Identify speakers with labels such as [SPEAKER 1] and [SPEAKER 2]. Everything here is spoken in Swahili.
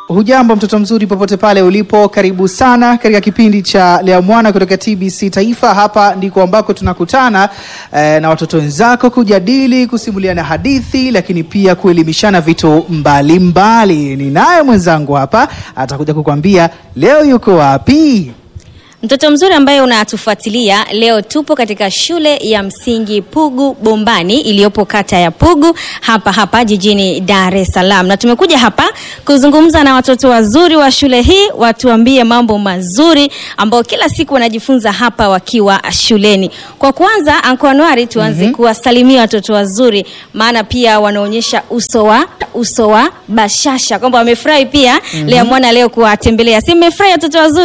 [SPEAKER 1] Hujambo mtoto mzuri popote pale ulipo, karibu sana katika kipindi cha Lea Mwana kutoka TBC Taifa. Hapa ndiko ambako tunakutana eh, na watoto wenzako kujadili, kusimuliana hadithi, lakini pia kuelimishana vitu mbalimbali. Ninaye mwenzangu hapa atakuja kukwambia leo yuko wapi.
[SPEAKER 2] Mtoto mzuri ambaye unatufuatilia leo, tupo katika shule ya msingi Pugu Bombani iliyopo kata ya Pugu hapa hapa jijini Dar es Salaam, na tumekuja hapa kuzungumza na watoto wazuri wa shule hii, watuambie mambo mazuri ambayo kila siku wanajifunza hapa wakiwa shuleni. Kwa kwanza, Anko Anuari, tuanze
[SPEAKER 1] Mhm.
[SPEAKER 2] kuwasalimia watoto wazuri, maana pia wanaonyesha uso wa uso wa bashasha kwamba wamefurahi pia Lea Mwana leo kuwatembelea. Si mmefurahi watoto wazuri?